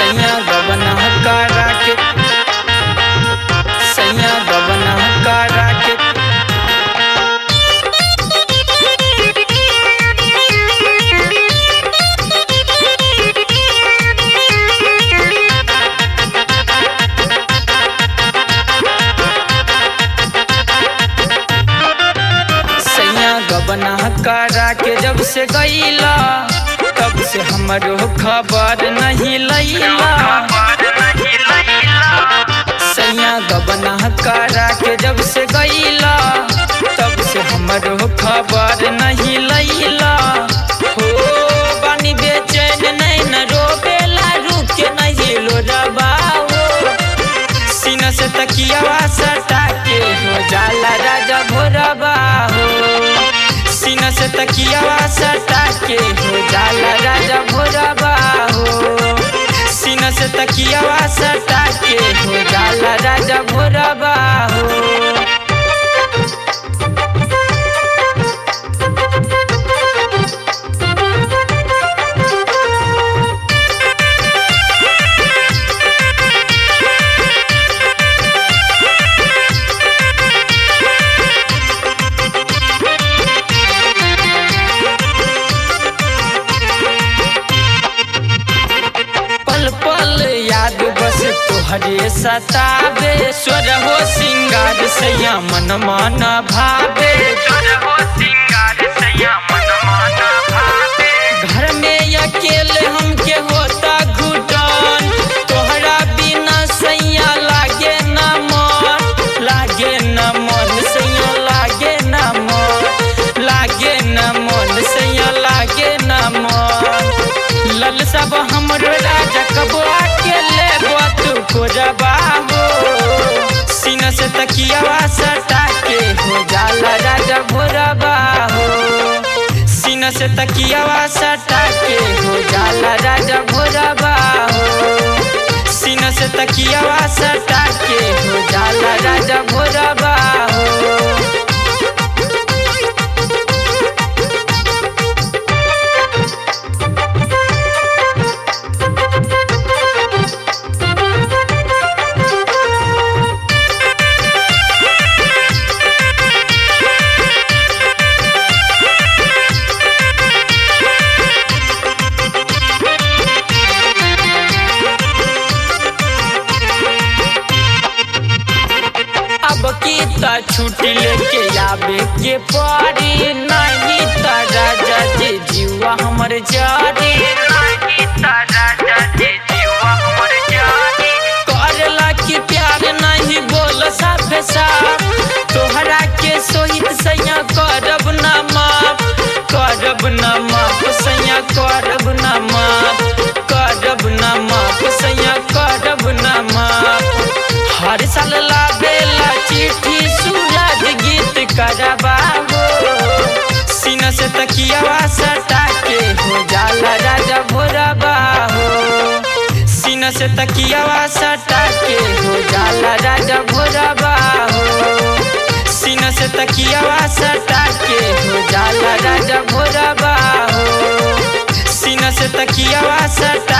सैया गबना करा के सैया गबना करा के सैया गबना करा के जब से गईला तब से हमरो खबर नहीं लैला सैया गबना करा के जब से गईला तब से हमरो खबर नहीं लैला हो बानी बेचैन नहीं न रोबेला रुके नहीं लो रबाओ सीना से तकियावा सटा के हो जाला राजा भोरबा हो सीना से तकियावा सटा के हो जाला राजा भोरबा हो सीना से तकियावा सटा के हो जाला राजा भोरबा हो पल पल याद बस तोहरे सतावे स्वर हो सिंगार सैया मन मन भावे घर में अकेले हमके होता घुटन तोहरा बिना सैया लागे न मन लागे न मन सैया लागे न मन लागे न मन सैया लागे न मन लल सब हमरो राजा कबो आके लेबो तू खोजबा हो सीना से तकियावा सटा के हो जाला राजा भोरबा हो सीना से तकियावा सटा के हो जाला राजा भोरबा हो सीना से तकियावा सटा के हो जाला राजा भोरबा हो अब की त छुट्टी लेके आवे के पड़ी नहीं त राजा जी जीवा हमर जारी करला की प्यार नहीं बोल साफे साफ तोहरा के सोहित सैया करब ना माफ करब ना माफ सैया करब ना माफ करब ना माफ सैया करब ना माफ हर साल लाबेला चिट्ठी सूरज गीत करबाबो सीना से तकियावा सटा के हो जाला राजा भोरबा हो सीना से तकियावा सटा के हो जाला राजा भोरबा हो सीना से तकियावा सटा के हो जाला राजा भोरबा हो सीना से तकियावा सटा